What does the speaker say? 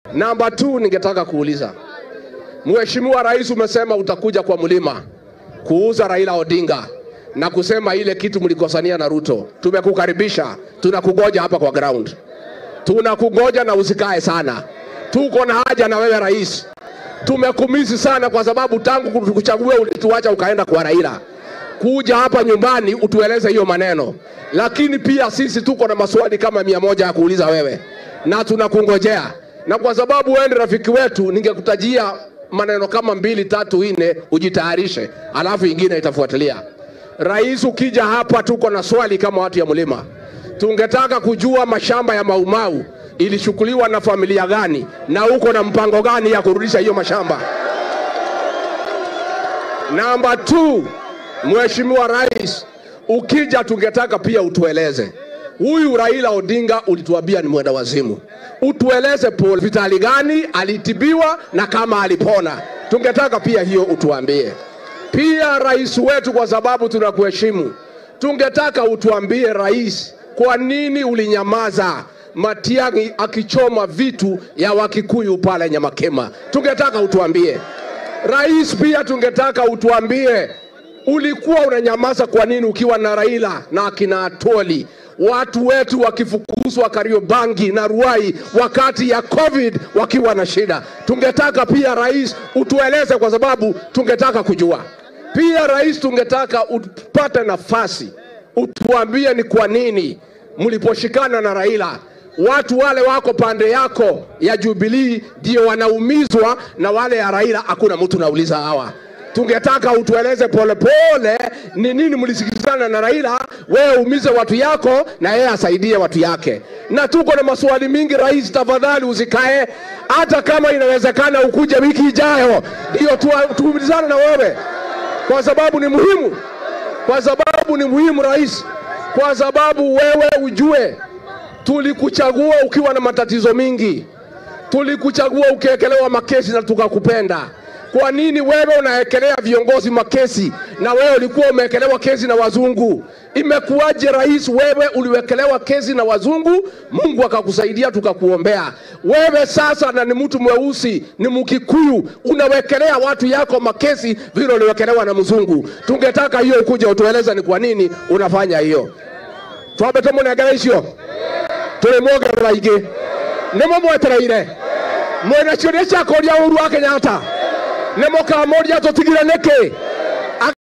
Namba 2 ningetaka kuuliza Mheshimiwa Rais, umesema utakuja kwa mlima kuuza Raila Odinga na kusema ile kitu mlikosania na Ruto. Tumekukaribisha, tunakugoja hapa kwa ground, tunakugoja na usikae sana, tuko na haja na wewe rais. Tumekumisi sana kwa sababu tangu tukuchague ulituacha ukaenda kwa Raila. Kuja hapa nyumbani utueleze hiyo maneno, lakini pia sisi tuko na maswali kama mia moja ya kuuliza wewe na tunakungojea, na kwa sababu wewe ni rafiki wetu, ningekutajia maneno kama mbili tatu nne, ujitayarishe, alafu ingine itafuatilia. Rais, ukija hapa, tuko na swali kama watu ya mlima. Tungetaka kujua mashamba ya Maumau ilichukuliwa na familia gani, na uko na mpango gani ya kurudisha hiyo mashamba? Namba 2, Mheshimiwa Rais, ukija tungetaka pia utueleze huyu Raila Odinga ulituambia ni mwenda wazimu, utueleze hospitali gani alitibiwa na kama alipona. Tungetaka pia hiyo utuambie. Pia rais wetu, kwa sababu tunakuheshimu, tungetaka utuambie rais, kwa nini ulinyamaza Matiang'i akichoma vitu ya Wakikuyu pale Nyamakema? Tungetaka utuambie rais. Pia tungetaka utuambie ulikuwa unanyamaza kwa nini ukiwa na Raila na akina Atoli watu wetu wakifukuzwa Kariobangi na Ruai wakati ya COVID wakiwa na shida. Tungetaka pia rais utueleze, kwa sababu tungetaka kujua. Pia rais, tungetaka upate nafasi utuambie ni kwa nini mliposhikana na Raila watu wale wako pande yako ya Jubilee ndio wanaumizwa na wale ya Raila hakuna mtu nauliza hawa tungetaka utueleze polepole ni nini mlisikilizana na Raila, wewe umize watu yako na yeye asaidie watu yake. Na tuko na maswali mingi rais, tafadhali usikae, hata kama inawezekana ukuje wiki ijayo ndio tuumizane na wewe, kwa sababu ni muhimu, kwa sababu ni muhimu rais, kwa sababu wewe ujue tulikuchagua ukiwa na matatizo mingi, tulikuchagua ukiwekelewa makesi na tukakupenda. Kwa nini wewe unawekelea viongozi makesi na wewe ulikuwa umewekelewa kesi na wazungu? Imekuwaje rais, wewe uliwekelewa kesi na wazungu, Mungu akakusaidia tukakuombea. Wewe sasa na ni mtu mweusi, ni Mkikuyu, unawekelea watu yako makesi vile uliwekelewa na mzungu. Tungetaka hiyo ukuje utueleze ni kwa nini unafanya hiyo. twabe tumunegerera icio tulimwongerera ingĩ nĩmo mwetereire mwĩna ciũria cia kũria ũru wa Kenyatta nĩ mũkamoria tũtigire nĩkĩ